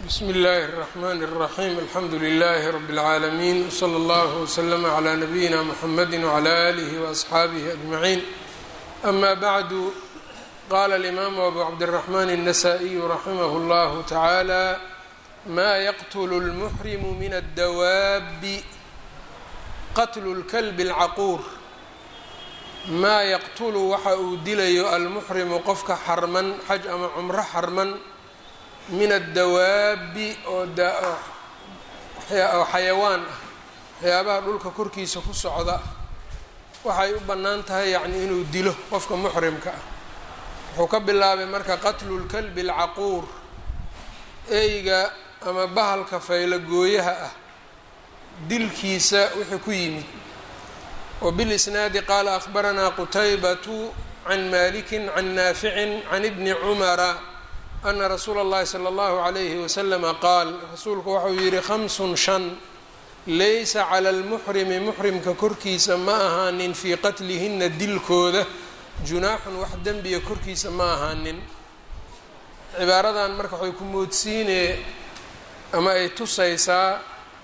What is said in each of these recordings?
bsmi اllahi الرحmn الرaحيم alxamdu لlh رb العaalمين وslى اllه وslm عlى نbyina mحamedi وعlى آlih وأصxaabih أجمعين أma bعd qala الإmam أbu cabdالرحmn النsائي raximh اllah taعalى ma yqtl الmحrim min الdawab qatl الklb الcaqur maa yaqtulu waxa uu dilayo almuxrimu qofka xarman xaj ama cumro xarman min addawaabi oo oo xayawaan ah waxyaabaha dhulka korkiisa ku socda waxay u bannaan tahay yacni inuu dilo qofka muxrimka ah wuxuu ka bilaabay marka qatlu lkalbi alcaquur eyga ama bahalka faylagooyaha ah dilkiisa wixii ku yimid wbilisnaadi qaala ahbaranaa qutaybatu can maliki can naaficin can ibni cumara ana rasuula اllahi salى اllahu عalayhi waslama qaal rasuulku waxau yihi khamsun shan laysa cala lmuxrimi muxrimka korkiisa ma ahaanin fii qatlihina dilkooda junaaxun wax dembiya korkiisa ma ahaanin cibaaradan marka waxay ku moodsiinee ama ay tusaysaa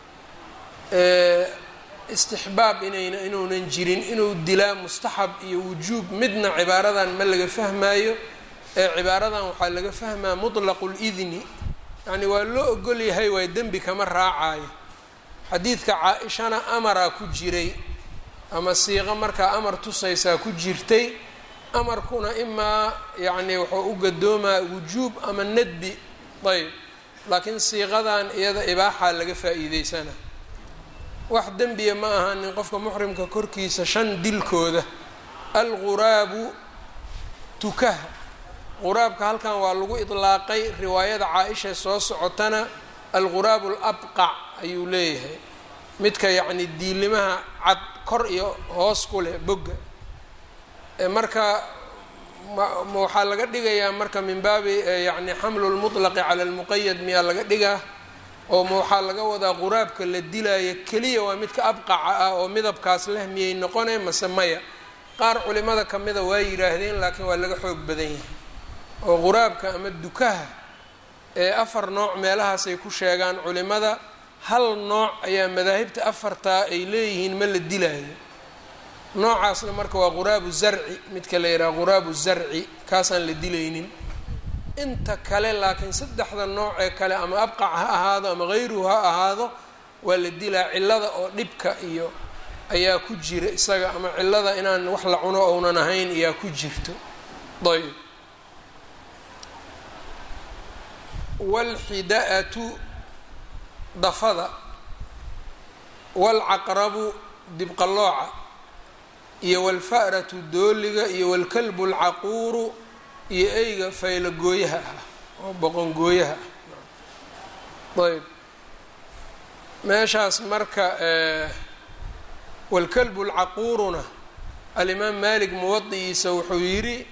istixbaab inayna inuunan jirin inuu dilaa mustaxab iyo wujuub midna cibaaradan ma laga fahmaayo ee cibaaradan waxaa laga fahmaa mutlaqu lidni yacni waa loo ogol yahay waay dembi kama raacayo xadiidka caa-ishana amaraa ku jiray ama siiqo markaa amar tusaysaa ku jirtay amarkuna imaa yacni wuxuu u gadoomaa wujuub ama nadbi ayb laakiin siiqadan iyada ibaaxaa laga faa-iideysana wax dembiya ma ahanin qofka muxrimka korkiisa shan dilkooda alguraabu tukaha quraabka halkan waa lagu idlaaqay riwaayada caa-isha soo socotana alguraabu alabqac ayuu leeyahay midka yacni diilimaha cad kor iyo hoos ku leh bogga marka waxaa laga dhigayaa marka min baabi yani xamlu lmutlaqi cala almuqayad miyaa laga dhigaa oo ma waxaa laga wadaa quraabka la dilaayo keliya waa midka abqaca ah oo midabkaas leh miyay noqonay mase maya qaar culimada kamida waa yidhaahdeen laakiin waa laga xoog badan yahay oo quraabka ama dukaha ee afar nooc meelahaasay ku sheegaan culimada hal nooc ayaa madaahibta afartaa ay leeyihiin ma la dilaayo noocaasna marka waa quraabu zarci midka la yidhaha quraabu zarci kaasaan la dilaynin inta kale laakiin saddexda nooc ee kale ama abqac ha ahaado ama hayruhu ha ahaado waa la dilaa cillada oo dhibka iyo ayaa ku jira isaga ama cillada inaan wax la cuno ounan ahayn ayaa ku jirto ayb waalxida-atu dafada waalcaqrabu dibqallooca iyo waalfa'ratu dooliga iyo waalkalbu alcaquuru iyo eyga faylagooyaha ah oo boqongooyaha ah ayb meeshaas marka walkalbu lcaquuruna alimaam malik muwadi'iisa wuxuu yidhi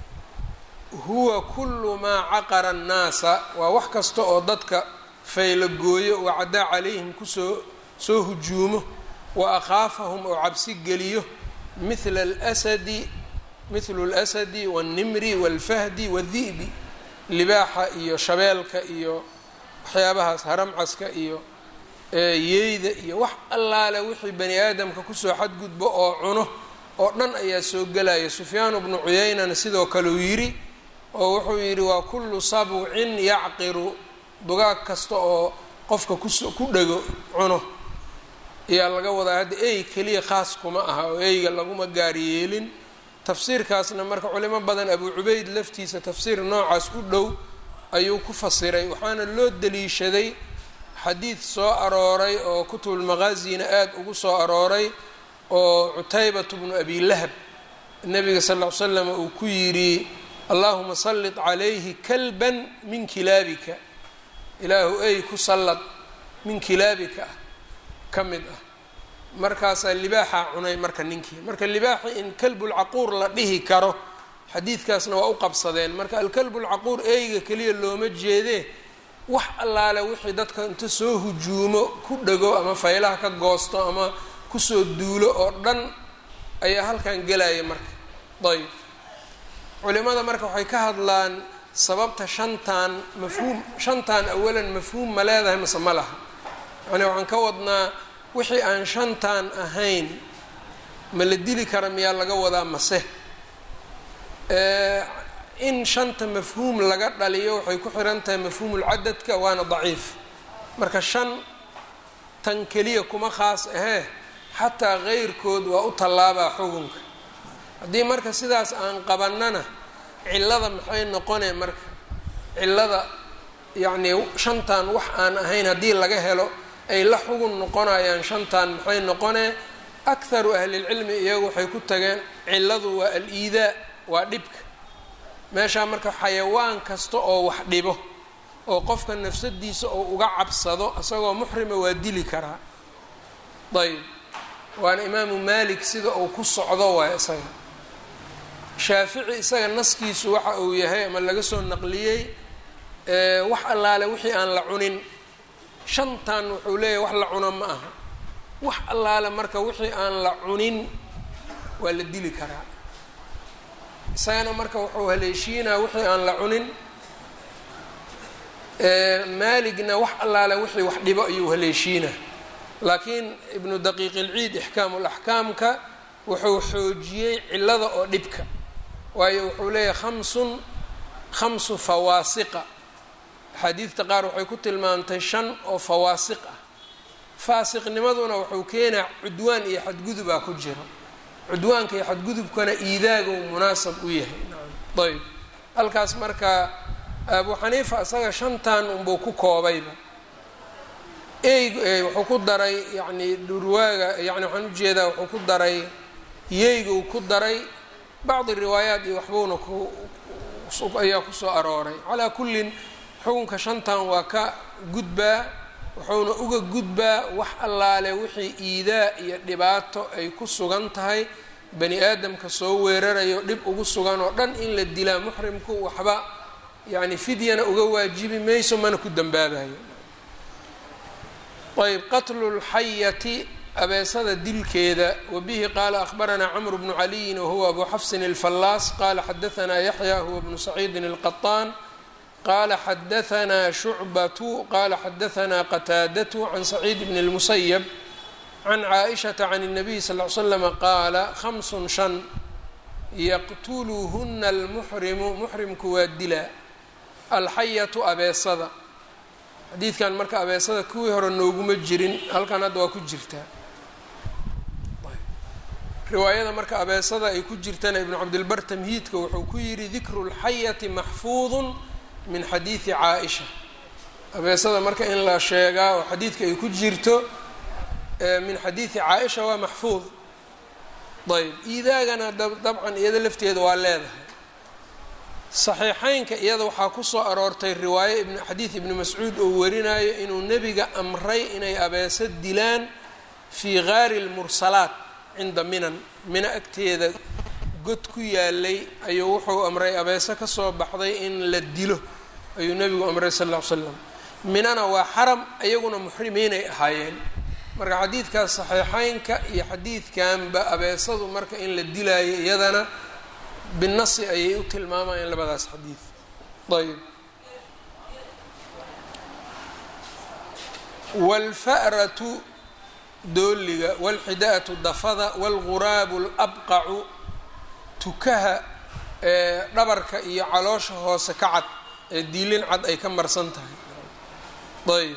huwa kulu maa caqara annaasa waa wax kasta oo dadka faylagooyo wacdaa calayhim kusoo soo hujuumo wa akhaafahum oo cabsi geliyo mithla alsadi mithlu اlasadi wاlnimri wاlfahdi wاdi'bi libaaxa iyo shabeelka iyo waxyaabahaas haramcaska iyo yeyda iyo wax allaale wixii bani aadamka kusoo xadgudbo oo cuno oo dhan ayaa soo gelaya sufyaan bnu cuyeynana sidoo kale uu yidhi oo wuxuu yidhi waa kullu sabcin yacqiru dugaag kasta oo qofka kus ku dhego cuno ayaa laga wadaa hadda ey keliya khaas kuma aha oo eyga laguma gaar yeelin tafsiirkaasna marka culimo badan abu cubeyd laftiisa tafsiir noocaas u dhow ayuu ku fasiray waxaana loo daliishaday xadiid soo arooray oo kutubulmaqaazina aada ugu soo arooray oo cutaybatu bnu abi lahab nabiga sal ll ly slam uu ku yidhi allahuma sallit calayhi kalban min kilaabika ilaahu ey ku sallad min kilaabika ah ka mid ah markaasaa libaaxaa cunay marka ninkii marka libaaxi in kalbulcaquur la dhihi karo xadiidkaasna waa u qabsadeen marka alkalbulcaquur eyga keliya looma jeedee wax allaale wixii dadka inta soo hujuumo ku dhego ama faylaha ka goosto ama kusoo duulo oo dhan ayaa halkan gelaya marka ayb culimada marka waxay ka hadlaan sababta shantan mafhuum shantan awalan mafhuum ma leedahay mase ma laha yani waxaan ka wadnaa wixii aan shantan ahayn ma la dili kara miyaa laga wadaa mase in shanta mafhuum laga dhaliyo waxay ku xiran tahay mafhuumulcadadka waana daciif marka shan tan keliya kuma khaas ahee xataa keyrkood waa u tallaabaa xukunka haddii marka sidaas aan qabannana cillada maxay noqonee marka cillada yacnii shantan wax aan ahayn haddii laga helo ay la xugun noqonayaan shantan maxay noqonee akharu ahlilcilmi iyagu waxay ku tageen cilladu waa al-iidaa waa dhibka meeshaa marka xayawaan kasta oo wax dhibo oo qofka nafsadiisa oo uga cabsado isagoo muxrima waa dili karaa ayb waana imaamu malik sida uu ku socdo waay isaga shaafici isaga naskiisu waxa uu yahay ama laga soo naqliyey wax allaale wixii aan la cunin shantan wuxuu leeyahay wax la cuno ma aha wax allaale marka wixii aan la cunin waa la dili karaa isagana marka wuxuu haleeshiinaa wixii aan la cunin maaligna wax allaale wixii wax dhibo ayuu haleeshiinaa laakiin ibnu daqiiq ilciid ixkaamu laxkaamka wuxuu xoojiyey cillada oo dhibka waayo wuxuu leeyahay khamsun khamsu fawaasiqa axaadiidta qaar waxay ku tilmaamtay shan oo fawaasiq ah faasiqnimaduna wuxuu keenaa cudwaan iyo xadgudubaa ku jiro cudwaanka iyo xadgudubkana iidaaguu munaasab u yahay ayb halkaas marka abu xaniifa isaga shantan unbuu ku koobayba eyg wuxuu ku daray yacni dhurwaaga yani waxaan ujeedaa wuxuu ku daray yeyguu ku daray bacdi riwaayaat iyo waxbuuna ku ayaa kusoo arooray calaa kullin xukunka shantan waa ka gudbaa wuxuuna uga gudbaa wax allaale wixii iidaa iyo dhibaato ay ku sugan tahay bani aadamka soo weerarayo dhib ugu sugan oo dhan in la dilaa muxrimku waxba yacni fidyana uga waajibi mayso mana ku dambaabayo ayb qatlu lxayati abeesada dilkeeda wabihi qaala akhbaranaa cmr bnu caliyin wahuwa abu xafsin alfallaas qala xadaanaa yaxya huwa bnu saciidin alqaطaan qala xadaanaa shucbatu qala xadaanaa qataadatu can saciid bn اlmusayab can caaishata can الnabiy sal ly slama qaala hamsun shan yaqtuluhuna almuxrimu muxrimku waa dilaa alxayatu abeesada xadiidkan marka abeesada kuwii hore nooguma jirin halkan hadda waa ku jirtaa riwaayada marka abeesada ay ku jirtana ibnu cabdilbar tamhiidka wuxuu ku yidhi dikru lxayati maxfuudun min xadiidi caa-isha abeesada marka in la sheegaa oo xadiidka ay ku jirto min xadiidi caa-isha waa maxfuud ayb iidaagana dabcan iyada lafteeda waa leedahay saxiixeynka iyada waxaa kusoo aroortay riwaayo ibn xadiid ibni mascuud oo warinayo inuu nebiga amray inay abeeso dilaan fii gaari lmursalaat cinda minan mina agteeda god ku yaalay ayuu wuxuu amray abeeso kasoo baxday in la dilo ayuu nebigu amray sal ll ly slam minana waa xaram iyaguna muxrimiinay ahaayeen marka xadiidkaas saxiixeynka iyo xadiidkanba abeesadu marka in la dilaayo iyadana binasi ayay u tilmaamayeen labadaas xadiid ayb wاlfa'ratu dooliga wاlxida'atu dafada wاlguraabu اlabqacu tukaha ee dhabarka iyo caloosha hoose ka cad ee diilin cad ay ka marsan tahay ayb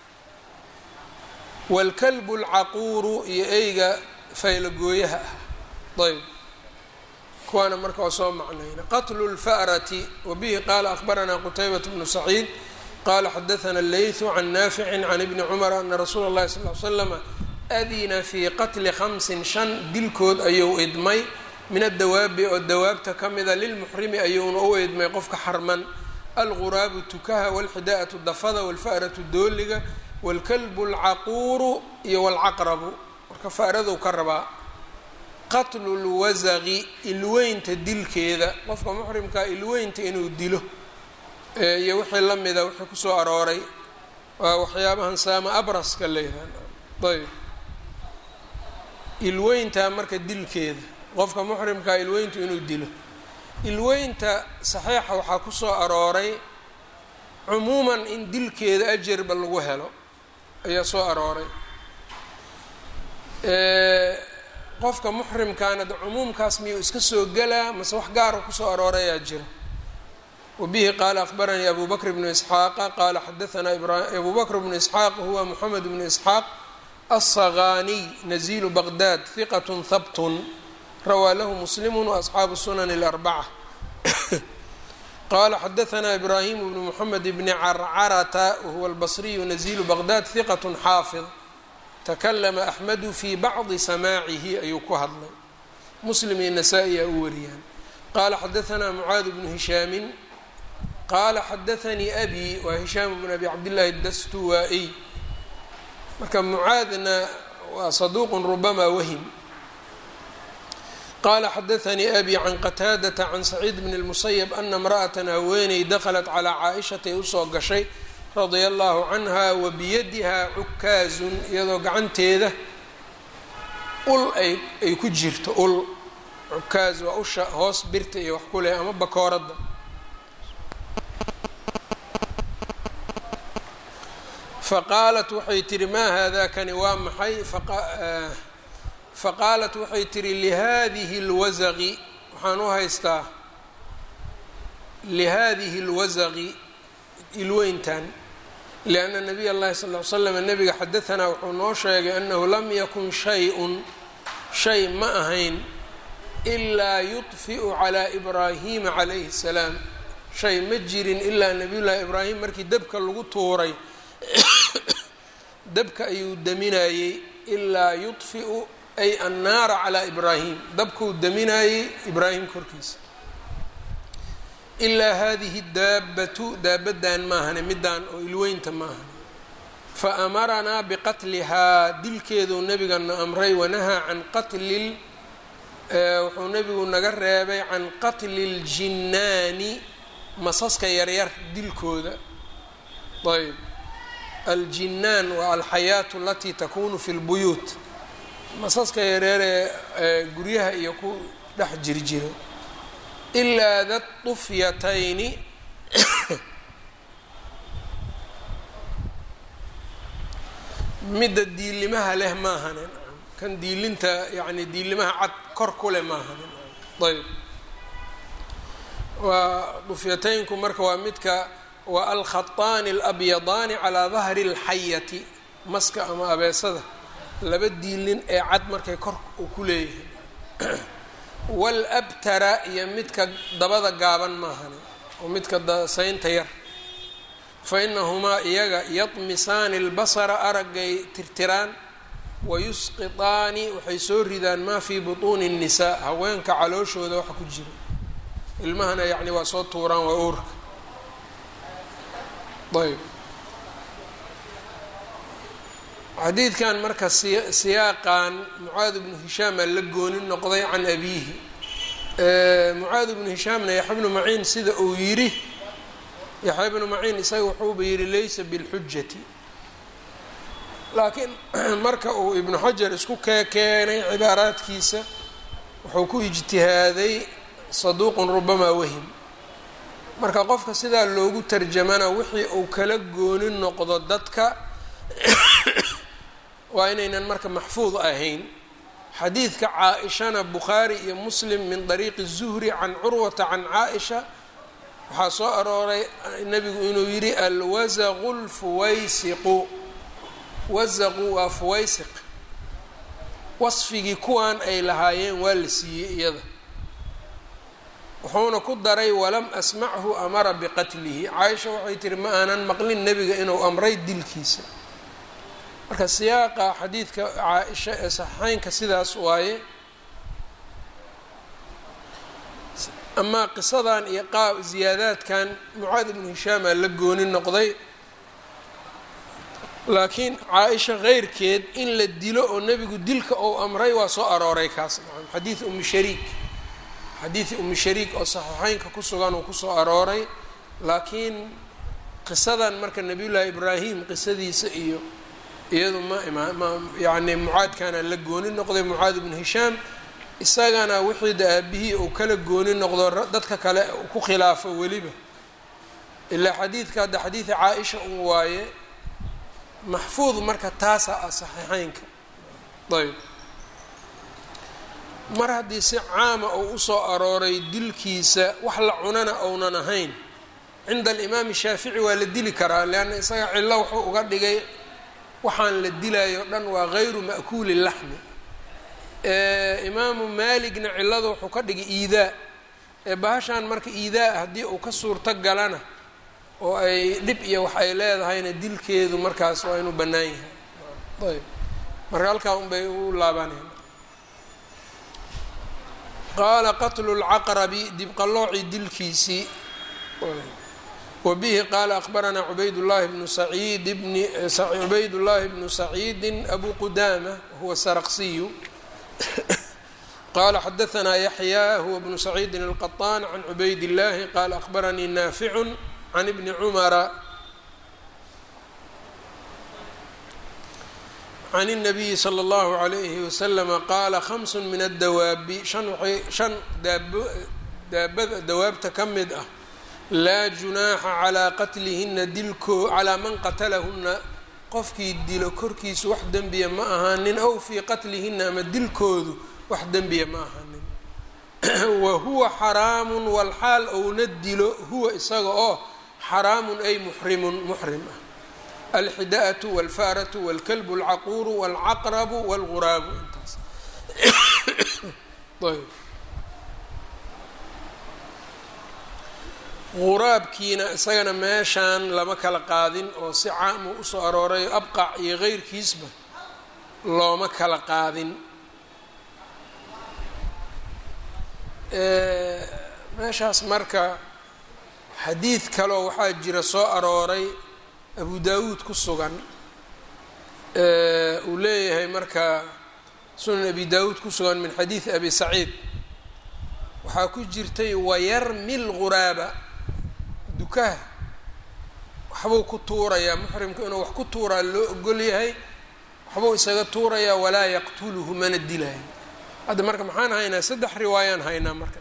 wاlkalbu اlcaquuru iyo eyga faylagooyaha ah ayb kuwaana marka waa soo macnayna qatlu اlfa'rati wabihi qaala akhbaranaa qutaybat bnu saciid qala xadaana اleyثu can naafici can ibni cumar ana rasuula اllahi sal l slama adina fii qatli khamsin shan dilkood ayuu idmay min adawaabi oo dawaabta ka mida lilmuxrimi ayuuna u idmay qofka xarman alguraabu tukaha wاlxida'atu dafada wاlfa'ratu dooliga wاlkalbu اlcaquuru iyo wاlcaqrabu marka fa'radu ka rabaa qatlu lwasaqi ilweynta dilkeeda qofka muxrimkaa ilweynta inuu dilo iyo wixii la mida wixii kusoo arooray waa waxyaabahan saama abraska la yihahda ayb ilweyntaa marka dilkeeda qofka muxrimkaa ilweyntu inuu dilo ilweynta saxiixa waxaa ku soo arooray cumuuman in dilkeeda ajarba lagu helo ayaa soo arooray qofka muxrimkaana de cumuumkaas miyuu iska soo gelaa mase wax gaara kusoo arooray ayaa jira wabihi qaala akbaranii abu bakr bnu isxaaqa qaala xadaanaa abu bakr bnu isxaaq huwa moxamed bnu isxaaq alsagaaniy nazilu baqdad hiqat habtun rawaa lahu muslimu waasxaabu sunan اlarbaca qala xadaanaa ibrahim bnu moxamed bni carcarata wahuwa albasriyu nazilu baqdad hiqat xaafid takalama axmedu fii bacdi samaacihi ayuu ku hadlay muslim iyo nasaa-i aa u wariyaan qaala xadaanaa mucaad bnu hishaamin qaala xadaanii abi waa hishaam bn abi cabdillahi dastuwaa-iy marka mucaadna waa saduuqun rubamaa wahim qaala xadaanii abi can qataadata can saciid bn اlmusayab ana imra'atan haweeney daklat calaa caaishatay usoo gashay radia allahu canha wa biyadihaa cukaazun iyadoo gacanteeda ul ay ay ku jirto ul cukaaz waa usha hoos birta iyo wax ku leh ama bakooradda faqaalat waxay tihi maa haadakani waa maxay faqaalat waxay tihi lihadihi اlwasaqi waxaan u haystaa lihadihi اlwasaqi ilweyntan lianna nabiy اllahi sal ly slam nabiga xadaanaa wuxuu noo sheegay annahu lam yakun shay-un shay ma ahayn ilaa yudfi'u calaa ibraahima calayhi salaam shay ma jirin ilaa nabiyullaahi ibraahim markii dabka lagu tuuray dabka ayuu daminayey ilaa yudfi'u ay annaara calaa ibraahim dabkuu daminayey ibraahim korkiisa ilaa hadihi daabatu daabaddan maahane middaan oo ilweynta maahane fa amaranaa biqatlihaa dilkeeduu nebigana amray wanahaa can qatli wuxuu nebigu naga reebay can qatli اljinnaani masaska yaryar dilkooda ayb aljinnaan waa alxayaatu alatii takunu fi lbuyuut masaska yareeree ee guryaha iyo ku dhex jirjiro ilaa da tufyatayni midda diilimaha leh maahanen kan diilinta yacni diilimaha cad kor ku leh maahanen ayb waa dufyataynku marka waa midka waa alkhataani alabyadaani calaa dahri اlxayati maska ama abeesada laba diilin ee cad markay kor uu ku leeyahay waalabtara iyo midka dabada gaaban maahane oo midka saynta yar fa inahumaa iyaga yadmisaani اlbasara araggay tirtiraan wayusqitaani waxay soo ridaan maa fii butuuni الnisaa haweenka calooshooda waxa ku jira ilmahana yacni waa soo tuuraan waa uurka ayb xadiidkan marka siyaaqan mucaad bnu hishaam aa la gooni noqday can abiihi mucaad bnu hishaamna yaxya bnu maciin sida uu yidhi yaxya bnu maciin isaga wuxuuba yidhi laysa bilxujati laakiin marka uu ibnu xajar isku keekeenay cibaaraadkiisa wuxuu ku ijtihaaday saduuqun rubamaa wahim marka qofka sidaa loogu tarjamana wixii uu kala gooni noqdo dadka waa inaynan marka maxfuud ahayn xadiidka caa-ishana bukhaari iyo muslim min dariiqi zuhri can curwata can caa-isha waxaa soo arooray nebigu inuu yidhi alwasaqu lfuwaysiqu wasaqu waa fuwaysiq wasfigii kuwan ay lahaayeen waa la siiyey iyada wuxuuna ku daray walam asmachu amara biqatlihi caaisha waxay tihi ma aanan maqlin nebiga inuu amray dilkiisa marka siyaaqa xadiidka caa-isha ee saxeynka sidaas waaye amaa qisadan iyo qaab ziyaadaadkan mucaad ibnu hishaamaa la gooni noqday laakiin caa-isha keyrkeed in la dilo oo nebigu dilka ou amray waa soo arooray kaas xadiid umi shariik xadiidi umi shariik oo saxiixeynka ku sugan uu kusoo arooray laakiin qisadan marka nabiyullaahi ibraahim qisadiisa iyo iyadu ma ima ma yacni mucaadkaana la gooni noqday mucaad ibnu hishaam isagana wixii da aabihii uu kala gooni noqdo dadka kale uu ku khilaafo weliba ilaa xadiidka hadda xadiida caa-isha un waaye maxfuud marka taasa ah saxiixeynka ayb mar haddii si caama uu usoo arooray dilkiisa wax la cunana ounan ahayn cinda alimaami shaafici waa la dili karaa leanna isaga cillo wuxuu uga dhigay waxaan la dilayo dhan waa gayru ma'kuuli laxmi imaamu maaligna cillada wuxuu ka dhigay iidaa ee bahashaan marka iidaa haddii uu ka suurto galana oo ay dhib iyo wax ay leedahayna dilkeedu markaas waa inuu bannaan yahay ayb marka halkaa un bay u laabaneen qaala qatlu lcaqrabi dibqallooci dilkiisii wabihi qaala akbaranaa cubayd llahi bnu saciid bni cubayd llahi bnu saciidi abu qudaama wahuwa saraqsiyu qala xadaanaa yaxya huwa bnu saciidin alqaطaan can cubayd اllahi qala akbaranii naaficu can ibni cumara can الnabiyi slى اllahu عalayhi waslama qaala hamsu min addawaabi shan waay shan daabo daabada dawaabta ka mid ah laa junaaxa calaa qatlihina dilkoo calaa man qatalahuna qofkii dilo korkiisu wax dembiya ma ahaanin ow fii qatlihina ama dilkoodu wax dembiya ma ahaanin wa huwa xaraamun walxaal ouna dilo huwa isaga oo xaraamun ay muxrimun muxrim ah alxidaatu walfaaratu walkalbu alcaquuru walcaqrabu walguraabu intaas ayb quraabkiina isagana meeshaan lama kala qaadin oo si caamu usoo arooray abqac iyo keyrkiisba looma kala qaadin meeshaas marka xadiid kaloo waxaa jira soo arooray abu daawuud ku sugan uu leeyahay marka sunan abi daawuud ku sugan min xadiidi abi saciid waxaa ku jirtay wayarmi lguraaba dukaha waxbuu ku tuurayaa muxrimku inuu wax ku tuuraa loo ogol yahay waxbuu isaga tuurayaa walaa yaqtuluhu mana dilaayo hadda marka maxaan haynaa saddex riwaayaan haynaa marka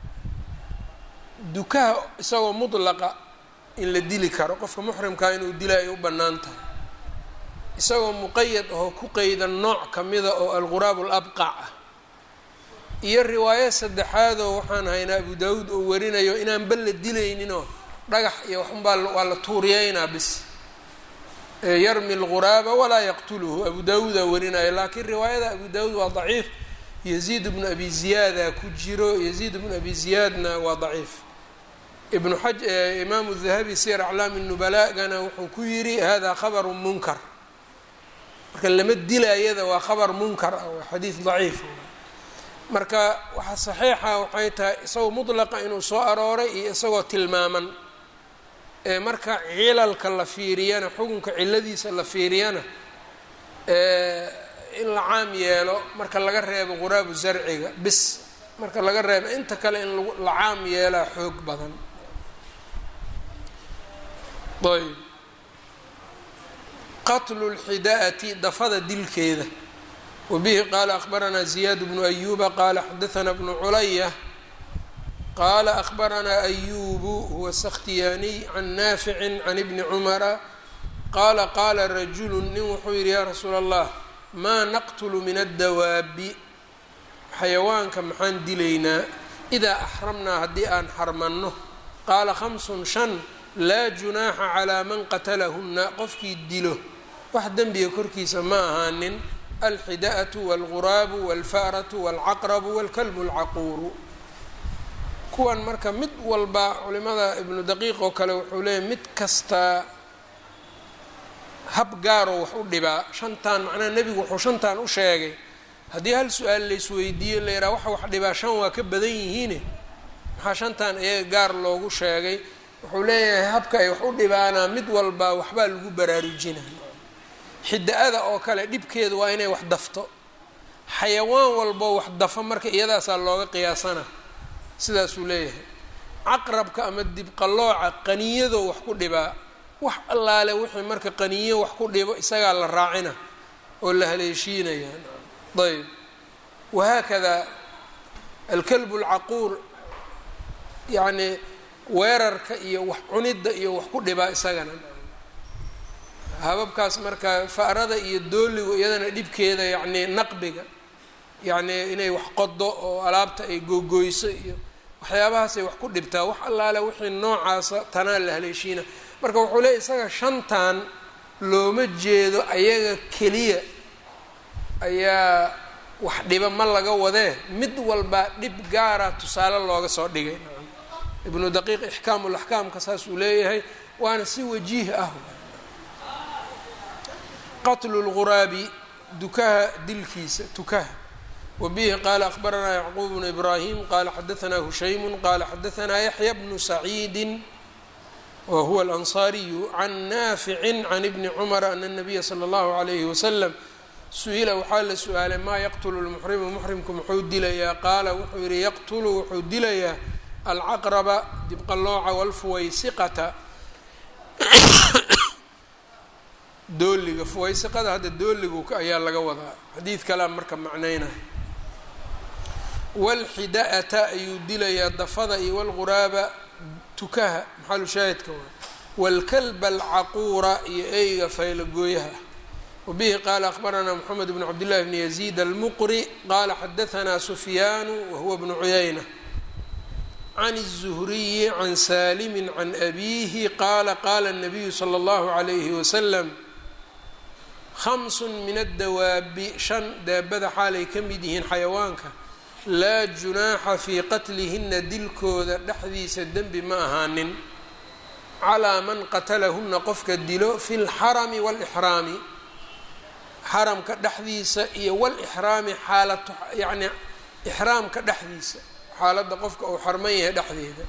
dukaha isagoo mudlaqa in la dili karo qofka muxrimkaa inuu dila ay u bannaan tahay isagoo muqayad ahoo ku qeydan nooc kamida oo alguraab alabqac ah iyo riwaayo saddexaadoo waxaan haynaa abu daawuud oo warinayo inaanba la dilayninoo dhagax iyo waxunbaa waa la tuuriyeynaa bis yarmi alguraaba walaa yaqtuluhu abu daawuudaa warinaya laakiin riwaayada abu daawuud waa daciif yaziid bnu abi ziyaada ku jiro yaziid bnu abi ziyaadna waa daciif ibnu xaj imaamu dahabi siyar aclaami nubalagana wuxuu ku yidhi hada khabaru munkar marka lama dilayada waa khabar munkar ah waa xadiid daciif marka waxa saxiixa waxay tahay isagoo mudlaqa inuu soo arooray iyo isagoo tilmaaman ee marka cilalka la fiiriyana xukunka ciladiisa la fiiriyana in la caam yeelo marka laga reebo quraabu zarciga bis marka laga reebo inta kale in la caam yeelaa xoog badan ayb qatlu lxidaati dafada dilkeeda wabihi qaala akbaranaa ziyaad bnu ayuba qaala xadaanaa bnu culaya qaala akbaranaa ayubu huwa sakhtiyaaniy can naaficin can ibni cumara qaala qaala rajulu nin wuxuu yidhi yaa rasuula allah maa naqtulu min addawaabi xayawaanka maxaan dilaynaa idaa axramnaa haddii aan xarmanno qaala khamsun shan laa junaaxa calaa man qatalahunna qofkii dilo wax dembiga korkiisa ma ahaanin alxida'atu waalguraabu waalfa'ratu waalcaqrabu waalkalbu alcaquuru kuwan marka mid walba culimada ibnu daqiiq oo kale wuxuu leeyahy mid kastaa hab gaaroo wax u dhibaa shantaan macnaha nebigu wuxuu shantaan u sheegay haddii hal su-aal laysweydiiyo la yidhaha waxa wax dhibaa shan waa ka badan yihiine maxaa shantaan iyaga gaar loogu sheegay wuxuu leeyahay habka ay wax u dhibaanaa mid walba waxbaa lagu baraarujina xida-ada oo kale dhibkeedu waa inay wax dafto xayawaan walbo wax dafa marka iyadaasaa looga qiyaasana sidaasuu leeyahay caqrabka ama dibqallooca qaniyadoo wax ku dhibaa wax allaale wixii marka qaniyo wax ku dhibo isagaa la raacina oo la haleeshiinaya ayb wahaakadaa alkalbu alcaquur yacni weerarka iyo wax cunidda iyo wax ku dhibaa isagana hababkaas marka fa'rada iyo dooligu iyadana dhibkeeda yacni naqbiga yacni inay wax qodo oo alaabta ay googoyso iyo waxyaabahaasay wax ku dhibtaa wax allaale wixii noocaasa tanaa la haleeshiina marka wuxuu leeyay isaga shantan looma jeedo ayaga keliya ayaa wax dhiba ma laga wadee mid walbaa dhib gaara tusaale looga soo dhigay ibnu daqiiq ixkaamu laxkaamka saasuu leeyahay waana si wajiih ah qatlu lguraabi dukaha dilkiisa tukaha wabihi qaala akhbaranaa yacquub bnu ibraahim qaala xadaanaa hushaymu qaala xadaanaa yaxya bnu saciidi wa huwa alansaariyu can naaficin can ibni cumara ana nabiya sala allahu alayhi wasalam su-ila waxaa la su-aalay maa yaqtulu lmuxrimu muxrimku muxuu dilayaa qaala wuxuu yihi yaqtulu wuxuu dilayaa alcaqraba dibqallooca walfuwaysiqata dooliga fuwaysiqada hadda dooligu ayaa laga wadaa xadiid kalea marka macnaynaya walxida-ata ayuu dilayaa dafada iyo walquraaba tukaha maxalu shaahidka waa waalkalba alcaquura iyo eyga faylagooyaha wabihi qaala akhbaranaa moxamed bnu cabdillahi bni yaziid almuqri qaala xadahanaa sufyaanu wahuwa bnu cuyayna can الzuhriyi can salimi can abiihi qaala qaala الnabiyu slى اllahu عalayhi wasalam khamsun min addawaabi shan daabada xaalay ka mid yihiin xayawaanka laa junaaxa fii qatlihina dilkooda dhexdiisa dembi ma ahaanin calaa man qatalahuna qofka dilo fi lxarami wاlxraami xaramka dhexdiisa iyo wlxraami xaalatu yani ixraamka dhexdiisa xaaladda qofka uu xarman yahay dhexdeeda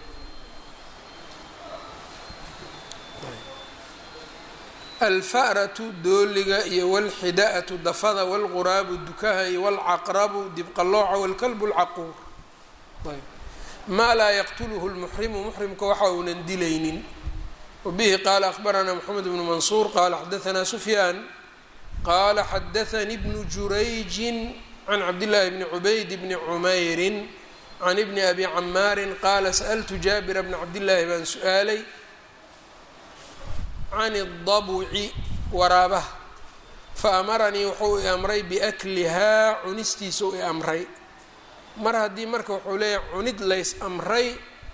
alfa'ratu dooliga iyo walxida-atu dafada walquraabu dukaha iyo walcaqrabu dibqallooca walkalbu lcaquur ayb maa laa yaqtuluhu lmuxrimu muxrimka waxa uunan dilaynin wabihi qaala akhbaranaa moxamed bnu mansuur qaala xadaanaa sufyaan qaala xadaanii bnu jurayjin can cabdillaahi bni cubayd bni cumeyrin can ibni abi camaarin qaala sa'altu jaabira bna cabdillaahi baan su-aalay can اdabuci waraabaha fa amaranii wuxuu i amray biaklihaa cunistiisa u i amray mar haddii marka wuxuu leeyahay cunid lays amray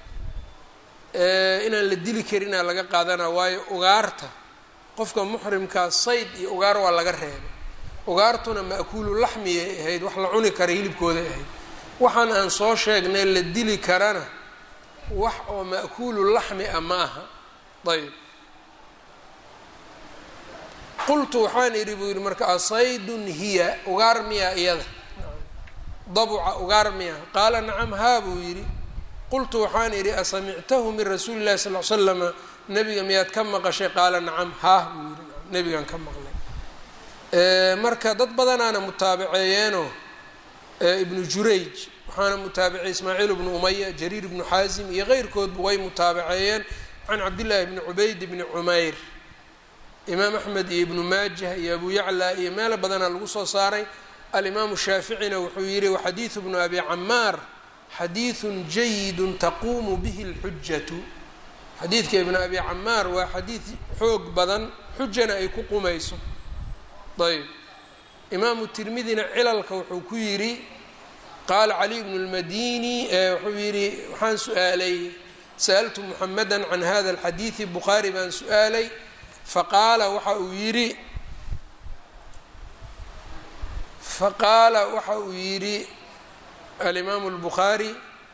inaan la dili karinaa laga qaadanaa waayo ugaarta qofka muxrimkaa sayd iyo ugaar waa laga reebay ugaartuna ma'kuulu laxmiyay ahayd wax la cuni kara hilibkooday ahayd waxaan aan soo sheegnay la dili karana wax oo ma'kuulu laxmi ah ma aha ayb qultu waxaan idhi buu yidhi marka asaydun hiya ugaar miyaa iyada dabuca ugaar miya qaala nacam haa buu yidhi qultu waxaan idhi asamictahu min rasuuli llahi sal l slama nabiga miyaad ka maqashay qaala nacam haah buu yidhi nabigaan ka maqlay marka dad badanaana mutaabaceeyeenoo ibnu jurayj waxaana mutaabicay ismaaciil bnu umaya jariir bnu xaasim iyo keyrkoodba way mutaabaceeyeen can cabdillaahi bni cubayd bni cumeyr imaam axmed iyo ibnu maajah iyo abu yacla iyo meelo badanaa lagu soo saaray alimaamu shaaficina wuxuu yihi waxadiidu bnu abi camaar xadiidun jayidun taquumu bihi اlxujatu xadiidka ibnu abi camaar waa xadiid xoog badan xujana ay ku qumayso ayb imaamu tirmidina cilalka wuxuu ku yidhi qaala cali bnu lmadini wuxuu yidhi waxaan su-aalay sa'altu muxameda can hada alxadiidi bukhaari baan su-aalay faqaala waxa uu yidhi faqaala waxa uu yidhi alimaamu اlbukhaari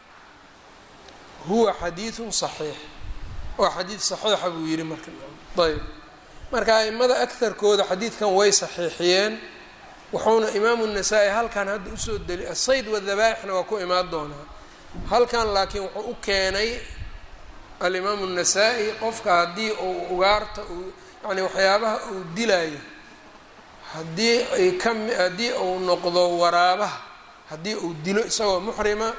huwa xadiidu صaxiix waa xadiid صaxiixa buu yidhi marka ayb marka aimada akarkooda xadiidkan way saxiixiyeen wuxuuna imaamu الnasaa-i halkan hadda usoo deli asayd wadabaaixna waa ku imaan doonaa halkan laakiin wuxuu u keenay alimaamu الnasaa-i qofka haddii uu ugaarta uu yani waxyaabaha uu dilaayo haddii ay ka haddii uu noqdo waraabaha haddii uu dilo isagoo muxrima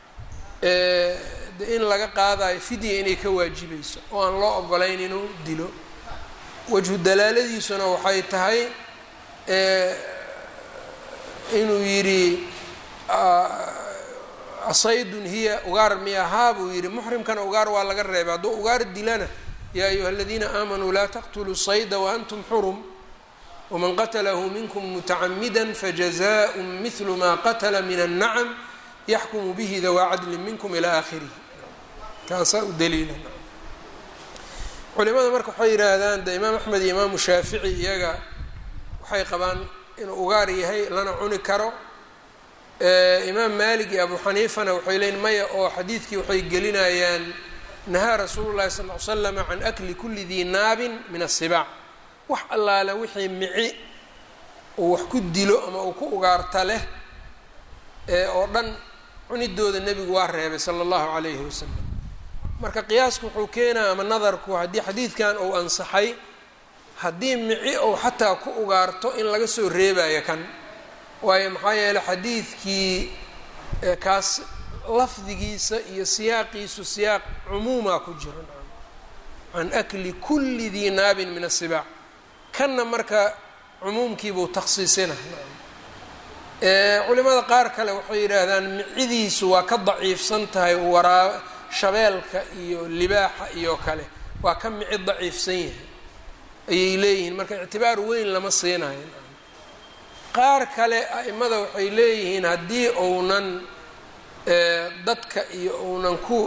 de in laga qaadayo fidya inay ka waajibayso oo aan loo ogolayn inuu dilo wajhu dalaaladiisuna waxay tahay inuu yidhi saydun hiya ugaar miyahaa buu yidhi muxrimkana ugaar waa laga reebay hadduu ugaar dilana yaa ayuha aladiina aamanuu laa taqtuluu sayda waantum xurum wman qatlahu minkum mutacamida fajazaء mihlu ma qatla min الnacm yaxkumu bihi dawaa cadli minkum ilى akhirihi kaasaa u daliila culimada marka waxay yidhaahdaan de imaam axmed iyo imaamu shaafici iyaga waxay qabaan inuu ugaar yahay lana cuni karo imaam malik iyo abu xaniifana waxay leeyiin maya oo xadiidkii waxay gelinayaan nahaa rasuulu llahi sal l slam can akli kuli dii naabin min asibaac wax allaale wixii mici uu wax ku dilo ama uu ku ugaarta leh ee oo dhan cunidooda nebigu waa reebay sala allahu calayhi wasalam marka qiyaasku wuxuu keenaa ama nadarku haddii xadiidkan uu ansaxay haddii mici ou xataa ku ugaarto in laga soo reebayo kan waayo maxaa yeeley xadiidkii kaas lafdigiisa iyo siyaaqiisu siyaaq cumuumaa ku jiro can akli kulli dii naabin min asibaac kanna marka cumuumkiibuu takhsiisina culimada qaar kale waxay yidhaahdaan micidiisu waa ka daciifsan tahay waraa shabeelka iyo libaaxa iyo kale waa ka mici daciifsan yahay ayay leeyihiin marka ictibaar weyn lama siinayo qaar kale a'imada waxay leeyihiin haddii uunan dadka iyo uunan ku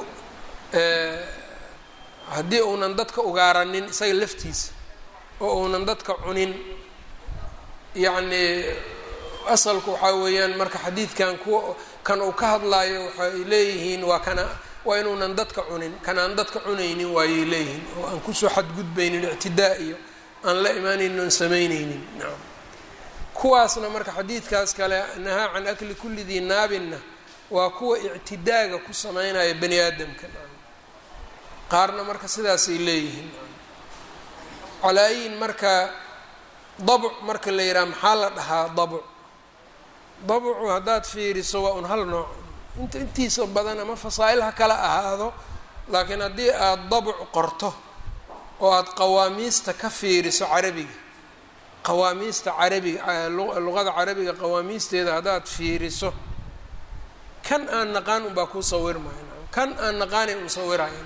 haddii uunan dadka ugaaranin isaga laftiisa oo uunan dadka cunin yacnii asalku waxaa weeyaan marka xadiidkan kuwa kan uu ka hadlaayo waxay leeyihiin waa kana waa inuunan dadka cunin kan aan dadka cunaynin waayay leeyihiin oo aan kusoo xadgudbaynin ictidaa iyo aan la imaanaynin oon samaynaynin nacam kuwaasna marka xadiidkaas kale nahaa can akli kulli dii naabinna waa kuwa ictidaaga ku sameynaya bani aadamka nacam qaarna marka sidaasay leeyihiin calaa-yin marka dabc marka la yidhaha maxaa la dhahaa dabc dabcu haddaad fiiriso waa un hal nooc inta intiisa badan ama fasaa-il ha kala ahaado laakiin haddii aada dabc qorto oo aada qawaamiista ka fiiriso carabiga qawaamiista carabiga luqada carabiga qawaamiisteeda haddaad fiiriso kan aan naqaan unbaa kuu sawirmaya kan aan naqaanay un sawiraya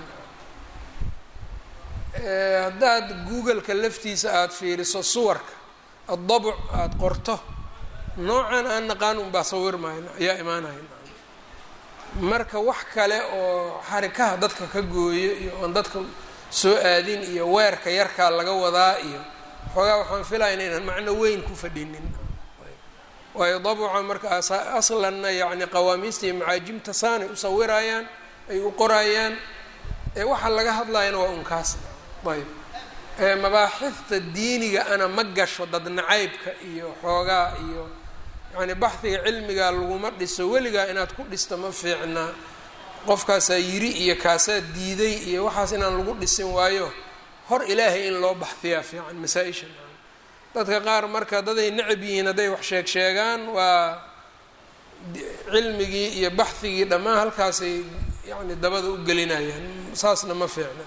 haddaad googleka laftiisa aada fiiriso suwarka addabuc aada qorto noocan aan naqaan unbaa sawirmaya ayaa imaanaya marka wax kale oo xarikaha dadka ka gooyo iyo oon dadka soo aadin iyo weerka yarkaa laga wadaa iyo xoogaa waxaan filaya inaynan macno weyn ku fadhinin waayo dabuca marka aslanna yacni qawaamiista iyo macaajimta saanay u sawirayaan ay u qorayaan eewaxa laga hadlayana waa unkaas ayb mabaaxifta diiniga ana ma gasho dad nacaybka iyo xoogaa iyo yani baxdiga cilmigaa laguma dhiso weligaa inaad ku dhista ma fiicna qofkaasaa yiri iyo kaasaa diiday iyo waxaas inaan lagu dhisin waayo hor ilaahay in loo baxdiyaa fiican masaa-isha dadka qaar marka daday necab yihiin hadday wax sheeg sheegaan waa cilmigii iyo baxdigii dhammaan halkaasay yani dabada u gelinayaan saasna ma fiicna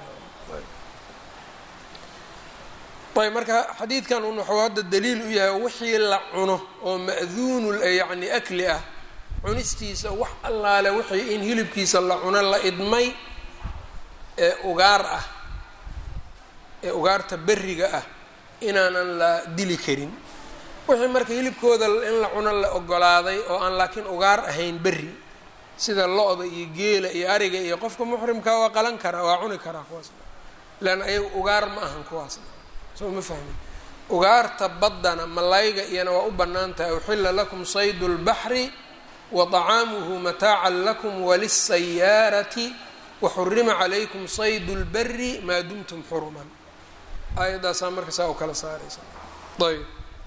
ayb marka xadiidkan un waxuu hadda daliil u yahay wixii la cuno oo ma'duunu yacni akli ah cunistiisa wax allaale wixii in hilibkiisa la cuno la idmay ee ugaar ah ee ugaarta berriga ah inaanan la dili karin wixii marka hilibkooda in la cuno la ogolaaday oo aan laakiin ugaar ahayn berri sida lo-da iyo geela iyo ariga iyo qofka muxrimkaa waa qalan karaa waa cuni karaa kuwaasna leanna ayaga ugaar ma ahan kuwaasna soo ma fahmin ugaarta baddana malayga iyana waa u bannaan tahay uxilla lakum saydu lbaxri wa طacaamuhu mataacan lakum walisayaarati waxurima calaykum saydu lbari maa dumtum xuruman aayadaasaa marka saa u kala saaraysa ayb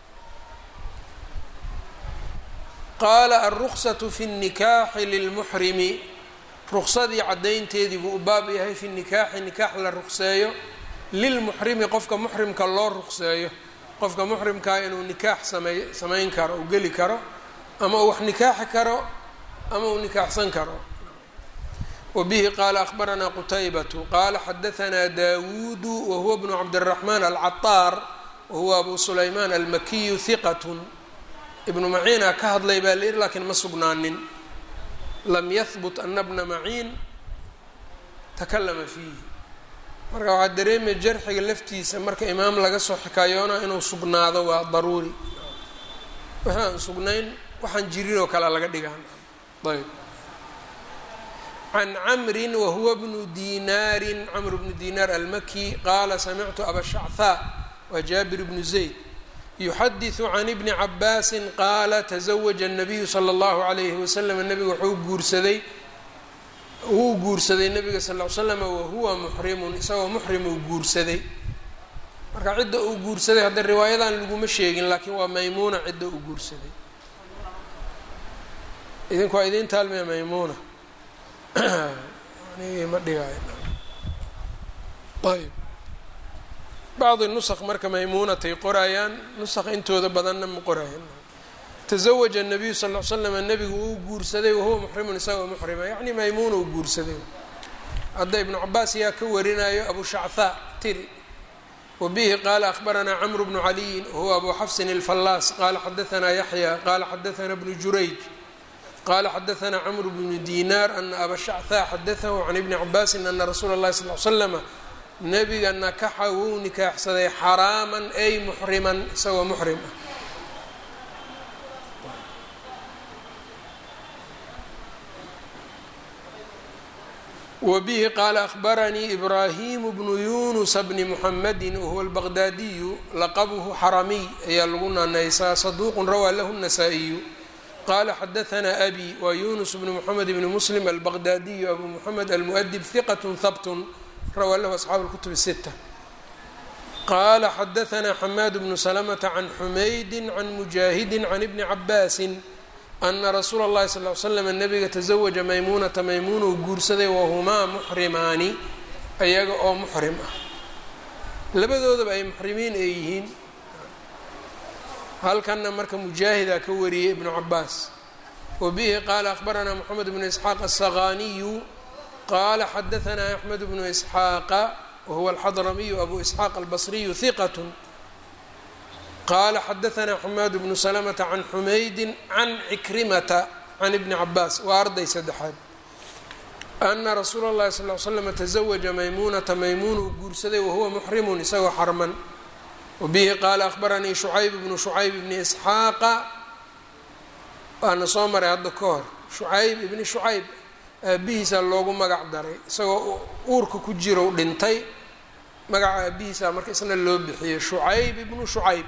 qaala alruksatu fi اnnikaaxi lilmuxrimi ruksadii caddaynteedii buu u baab yahay fi nikaaxi nikaax la rukseeyo lilmuxrimi qofka muxrimka loo ruqseeyo qofka muxrimkaa inuu nikaax samey samayn karo uu geli karo ama uu wax nikaaxi karo ama uu nikaaxsan karo wa bihi qaala akhbaranaa qutaybatu qaala xadahanaa daawuudu wa huwa bnu cabdiraxmaan alcataar wa huwa abu sulaymaan almakiyu hiqatun ibnu maciina ka hadlay baa la yihi laakiin ma sugnaanin lam yahbut ana bna maciin takalama fiihi marka waxaa dareemaya jarxiga laftiisa marka imaam laga soo xikaayoona inuu sugnaado waa daruuri waxaan sugnayn waxaan jirin oo kale laga dhigaan ayb can camrin wahuwa bnu dinaarin camr bnu dinaar almaki qaala samictu abashachaa waa jaabir bnu zayd yuxadiثu can ibni cabaasin qaala taزawaja الnabiyu slى اllahu عalayhi waslm nebigu wuxuu guursaday wuu guursaday nebiga sal ll ly slam wahuwa muxrimun isagoo muxrim uu guursaday marka cidda uu guursaday hadda riwaayadan laguma sheegin laakiin waa maymuuna cidda uu guursaday idinku waa idin taalmaya maymuuna ma dhigaayo ayb bacdi nusq marka maymuunatay qorayaan nusq intooda badanna ma qoraayan taزawaja الnabiyu sal l slm nebigu uu guursaday wahuwa muxrimun isagoo muxrima yacni maymuuna uu guursaday hadda ibnu cabaas yaa ka warinayo abu shachaa tiri wabihi qaala akhbaranaa cmr bnu caliyin wahuwa abu xafsin اlfallaas qaala xadaanaa yaxya qaala xadaanaa bnu jurayj qaala xadaanaa cmr bnu dinaar ana aba shachaa xadaahu can ibni cabaasin ana rasuula اllahi sal l slama nebiga nakaxa wuu nikaaxsaday xaraaman ay muxriman isagoo muxrim ah wbihi qaala ahbaranii ibraahimu bnu yunusa bni muxamadi wahuwa albaqdaadiyu laqabuhu xaramiy ayaa lagu naanaysaa saduuqun rawaa lahu الnasaa-iyu qaala xadaanaa abi waa yunus bnu muxamed bni muslim albaqdaadiyu abu muxamed almuadib hiqat habtun rawaa lahu asxaabu اlkutub الsita qaala xadaanaa xamaad bnu salamata can xumaydi can mujaahidi can ibni cabaasin ana rasuula اllahi sal ly slam nabiga taزawaja maymuunata maymuuna uu guursaday wahumaa muxrimaani ayaga oo muxrim ah labadoodaba ay muxrimiin ay yihiin halkanna marka mujaahidaa ka wariyey ibnu cabaas wa bihi qaala akhbaranaa moxamed bnu isxaaq asaqaniyu qaala xadaanaa axmed bnu isxaaqa wahuwa alxadramiyu abu isxaaq albasriyu hiqat qala xadaanaa xamaad bnu salamata can xumaydin can cikrimata can ibni cabaas waa arday saddexaad ana rasuula اllahi sal l slama taزawaja maymuunata maymuun uu guursaday wahuwa muxrimun isagoo xarman wabihi qaala akhbaranii shucayb bnu shucayb bni isxaaqa waana soo maray hadda ka hor shucayb ibni shucayb aabihiisaa loogu magac daray isagoo uurka ku jiro dhintay magaca aabihiisaa marka isna loo bixiyey shucayb ibnu shucayb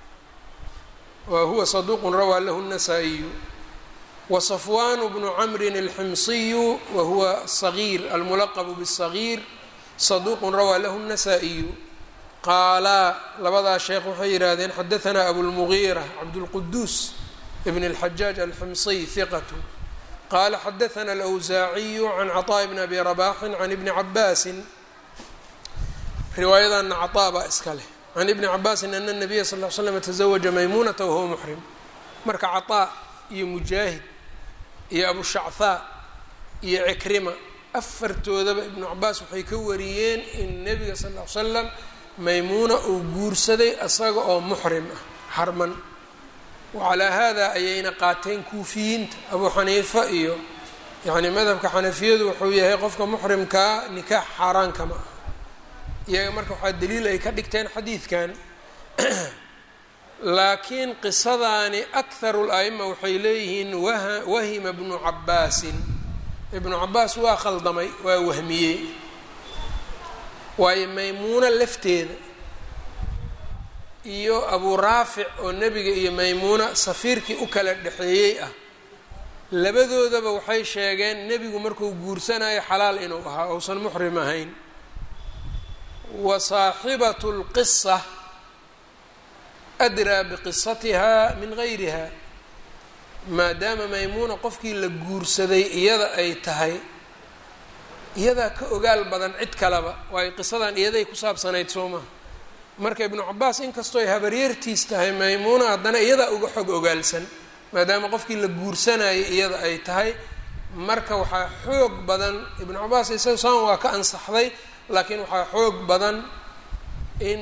wa huwa saduuqun rawaa lahu الnasaa-iyu wa safwanu bnu camrin alximsiyu wa huwa sagiir almulaqbu bالsagiir saduuqun rawaa lahu الnasaa-iyu qaalaa labadaa sheekh waxay yidhaahdeen xadaanaa abulmugiira cabdulquduus ibn اlxajaaj alximsiy hiqatu qaala xadaanaa alawsaaciyu can caطaaء bni abi rabaxin can ibni cabaasin riwaayadana caطaa baa iska leh can ibni cabaasin ana nabiya sal l slam taزawaja maymuunata wahuwa muxrim marka caطaa iyo mujaahid iyo abushachaa iyo cikrima afartoodaba ibnu cabaas waxay ka wariyeen in nebiga sal l slam maymuuna uu guursaday isaga oo muxrim ah xarman wacalaa hada ayayna qaateen kuufiyiinta abuu xaniifa iyo yani madhabka xanafiyadu wuxuu yahay qofka muxrimkaa nikaax xaaraankama ah iyaga marka waxaa daliil ay ka dhigteen xadiidkan laakiin qisadaani akharu la'ima waxay leeyihiin wahima bnu cabaasin ibnu cabaas waa khaldamay waa wahmiyey waayo maymuuno lafteeda iyo abuu raafic oo nebiga iyo maymuuna safiirkii u kala dhexeeyey ah labadoodaba waxay sheegeen nebigu markuu guursanayo xalaal inuu ahaa ousan muxrim ahayn wa saaxibatu lqisa adraa biqisatiha min gayriha maadaama maymuuna qofkii la guursaday iyada ay tahay iyadaa ka ogaal badan cid kaleba waayo qisadan iyaday ku saabsanayd soo maha marka ibnu cabaas inkastoo ay habaryartiis tahay maymuuna haddana iyadaa uga xog ogaalsan maadaama qofkii la guursanayay iyada ay tahay marka waxaa xoog badan ibnu cabaas isaga saan waa ka ansaxday laakiin waxaa xoog badan in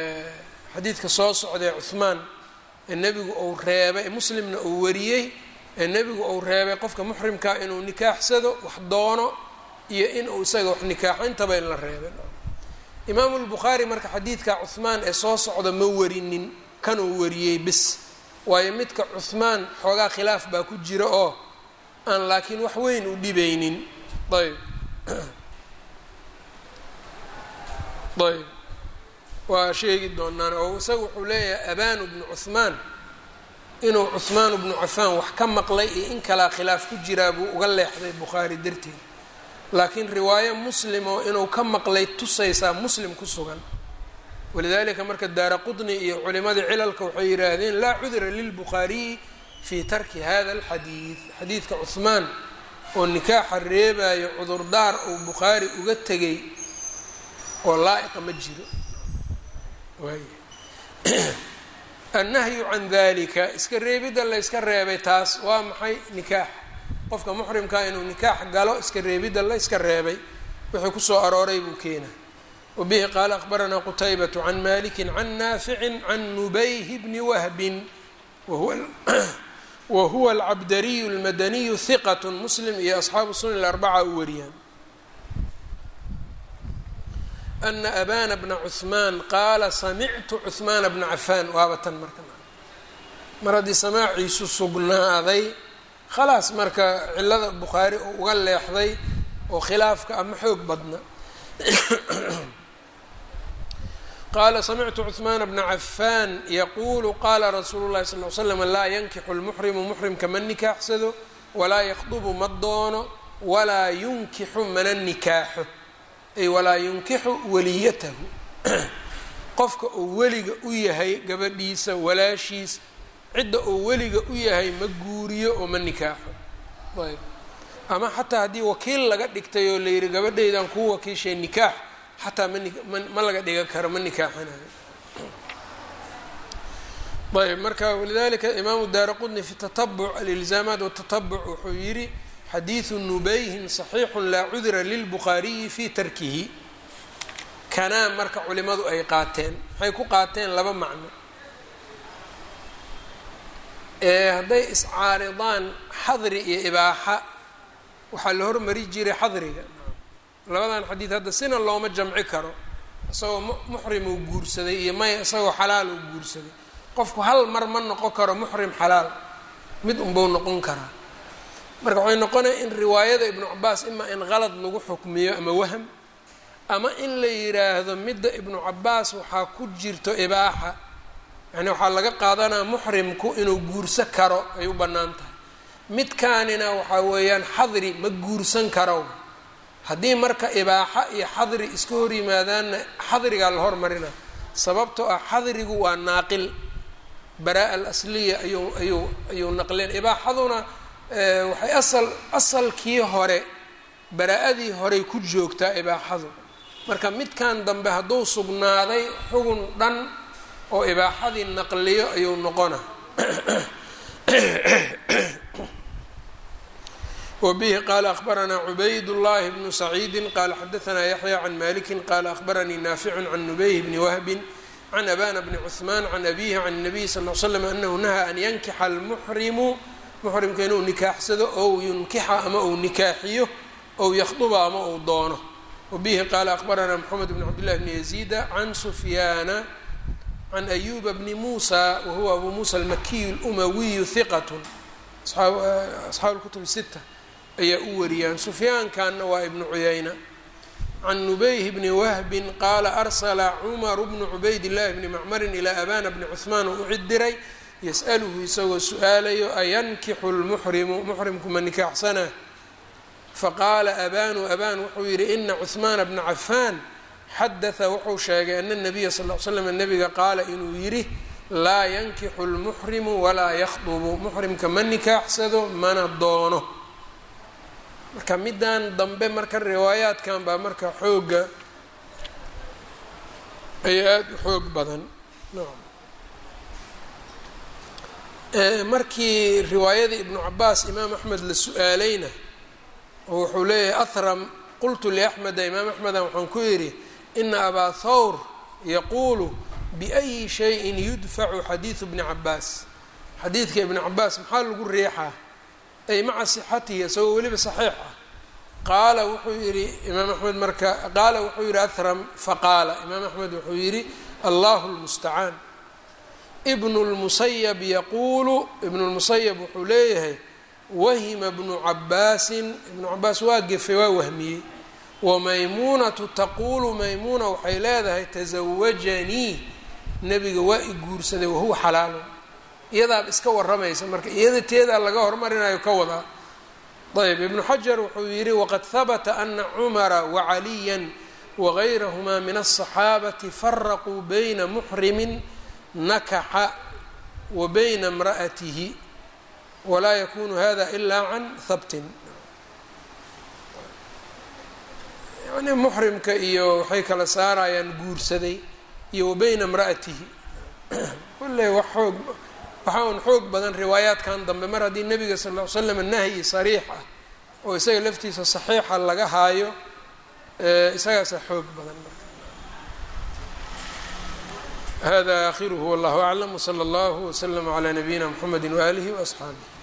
xadiidka soo socday cuhmaan ee nebigu uu reebay muslimna uu wariyey ee nebigu uu reebay qofka muxrimkaa inuu nikaaxsado wax doono iyo inuu isaga wax nikaaxo intaba in la reebay imaamu lbukhaari marka xadiidka cuhmaan ee soo socda ma warinin kanuu wariyey bis waayo midka cuhmaan xoogaa khilaaf baa ku jira oo aan laakiin wax weyn u dhibaynin ayb ayb waa sheegi doonaan oo isaga wuxuu leeyahay abanu bnu cuhmaan inuu cuhmaan bnu cafaan wax ka maqlay iyo in kalaa khilaaf ku jiraa buu uga leexday bukhaari darteed laakiin riwaayo muslim oo inuu ka maqlay tusaysaa muslim ku sugan walidalika marka daara qudni iyo culimadii cilalka waxay yidhaahdeen laa cudra lilbukhaariyi fii tarki hada alxadiid xadiidka cuhmaan oo nikaaxa reebayo cudurdaar uu bukhaari uga tegay oo laa-iqa ma jiro waay annahyu can dalika iska reebidda la yska reebay taas waa maxay nikaax qofka muxrimkaa inuu nikaax galo iska reebidda la yska reebay wixii kusoo arooray buu keena wabihi qaala akhbaranaa qutaybatu can maliki can naaficin can nubayhi bni wahbin wa huwa alcabdariyu almadaniyu hiqat muslim iyo asxaabu sunan alarbaca u wariyaan ana abana bna cuhmaan qaala samictu cuhmaana bna cafaan waaba tan marka mar haddii samaaciisu sugnaaday khalaas marka cilada bukhaari oo uga leexday oo khilaafka ama xoog badna qaala samictu cuhmaana bna cafaan yaquulu qaala rasuulu llahi sal l slam laa yankixu lmuxrimu muxrimka ma nikaaxsado walaa yakdubu ma doono walaa yunkixu mana nikaaxo ay walaa yunkixu waliyatahu qofka uu weliga u yahay gabadhiisa walaashiis cidda uu weliga u yahay ma guuriyo oo ma nikaaxo ayb ama xataa haddii wakiil laga dhigtay oo layidhi gabadhaydan kuu wakiishay nikaax xataa ma laga dhigan karo ma nikaaxanayo ayb marka walidalika imaamu daara qudni fi tatabuc alilzaamaat watatabuc wuxuu yidhi xadiidu nubayhin صaxiixu laa cudra lilbukhaariyi fi tarkihi kanaa marka culimadu ay qaateen maxay ku qaateen laba macno hadday iscaaridaan xadri iyo ibaaxa waxaa la hormari jiray xadriga labadan xadiid hadda sina looma jamci karo isagoo muxrim uu guursaday iyo maya isagoo xalaal uu guursaday qofku hal mar ma noqon karo muxrim xalaal mid unbuu noqon karaa marka waxay noqonaya in riwaayada ibnu cabaas imaa in qalad lagu xukmiyo ama waham ama in la yiraahdo midda ibnu cabaas waxaa ku jirto ibaaxa yani waxaa laga qaadanaa muxrimku inuu guursan karo ay u bannaan tahay midkaanina waxaa weeyaan xadri ma guursan karo haddii marka ibaaxa iyo xadri iska hor yimaadaanna xadrigaa la hormarina sababtoo ah xadrigu waa naaqil baraa-a alasliya ayuu ayuu ayuu naqleen ibaaxaduna waxay asal asalkii hore baraa-adii horey ku joogtaa ibaaxadu marka midkan dambe hadduu sugnaaday xugun dhan oo ibaaxadii naqliyo ayuu noqona wbihi qala akhbaranaa cubayd llahi bnu saciidi qala xadaanaa yaxya can maliki qala akhbaranii naaficu can nubayh bni wahbin can abana bni cuثman can abihi can الnabiy sal l slam anahu nahaa an yankixa almuxrimu muxrimka inuu nikaaxsado ou yunkixa ama uu nikaaxiyo ou yakhduba ama uu doono wabihi qaala akhbaranaa mxamed bn cabdillahi bni yaziida can sufyaana can ayuba bni muusa wahuwa abu muusa almakiyu اlumawiyu hiqat asxaabu lkutub sita ayaa u wariyaan sufyaankanna waa ibnu cuyayna can nubayh bni wahbin qaala arsala cumaru bnu cubayd llahi bni macmarin ilaa abana bni cuhmaan oo u cid diray yas'aluhu isagoo su-aalayo ayankixu lmuxrimu muxrimku ma nikaaxsanaa faqaala abanu aban wuxuu yidhi ina cuhmaana bna cafaan xadaha wuxuu sheegay ana nabiya sal l slam nabiga qaala inuu yidhi laa yankixu lmuxrimu walaa yakhdubu muxrimka ma nikaaxsado mana doono marka middan dambe marka riwaayaadkan baa marka xoogga ay aada u xoog badan markii riwaayadii ibnu cabaas imaam axmed la su-aalayna oo wuxuu leeyahay ahram qultu liaxmeda imaam axmeda waxaan ku yidhi ina abaa thawr yaquulu biأyi shayin yudfacu xadiidu bni cabaas xadiidka ibni cabaas maxaa lagu riixaa ay maca sixatihi isagoo weliba saxiix ah qaala wuxuu yidhi imaam axmed marka qaala wuxuu yidhi ahram faqaala imaam axmed wuxuu yidhi allahu lmustacaan ibnu lmusayab yaquulu ibnu lmusayab wuxuu leeyahay wahima bnu cabaasin ibnu cabaas waa gefe waa wahmiyey wamaymuunatu taquulu maymuuna waxay leedahay tasawajanii nebiga waa i guursaday wahuwa xalaalun iyadaaba iska waramaysa marka iyada teedaa laga hormarinayo ka wadaa ayb ibnu xajar wuxuu yidhi waqad habata ana cumara wacaliya wagayrahumaa min aلصaxaabati faraquu bayna muxrimin nakaxa wa bayna imra'atihi walaa yakunu hada ila can habtin yani muxrimka iyo waxay kala saarayaan guursaday iyo wa bayna imra'atihi kulle wax xoog waxaa un xoog badan riwaayaadkan dambe mar haddii nebiga sal ll ly slam nahyi sariix ah oo isaga laftiisa saxiixa laga haayo isagaasa xoog badan hada akhiruhu wallahu aclam wslى اllahu wslm عlى nabiyina mxamedi waalihi وaصxaabih